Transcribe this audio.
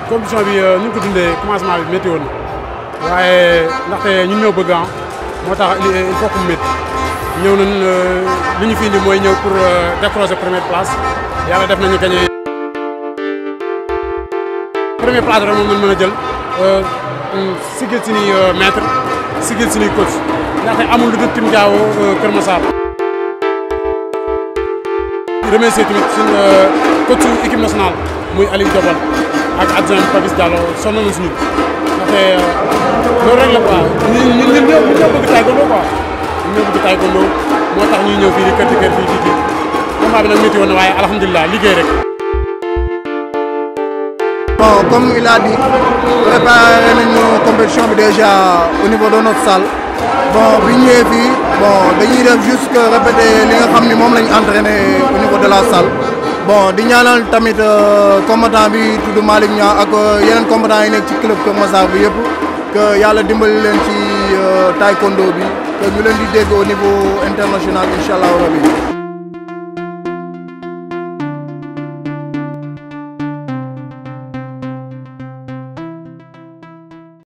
compétition bi ni ñu ko dundee commencement bi métti woon waaye ndaxte ñun ñoo bëgg ah moo tax il faut que mu métti ñëw nañ li ñu fi indi mooy ñëw pour décrocher première place yàlla def nañu gagné. première place rek moom lañ mën a jël sigil suñuy maître sigil suñuy coach ndaxte amul lu dul Tim Diawo Kër Massar. remercier tamit suñu coach équipe nationale muy Aliou Diobal ak adjoint Papis Diallo sonn nañu suñu ndaxte loolu rek la quoi ñun ñun ñun ñoo ñoo bëgg taekwondo quoi ñun ñoo bëgg taekwondo moo tax ñuy ñëw fii di kër di kër fii di kii combat bi nag métti woon na waaye alhamdulilah liggéey rek. bon comme il a dit préparé nañu compétition bi déjà au niveau de notre salle bon bi ñu ñëwee fii bon dañuy def juste que répéter li nga xam ni moom lañ entraîné au niveau de la salle bon di ñaanal tamit combattant bi tudd Malick Niang ak yeneen combattant yi nekk ci club Kër Massar bi yëpp que yàlla dimbali leen ci taekwondo bi que ñu leen di dégg au niveau international incha allah rabi.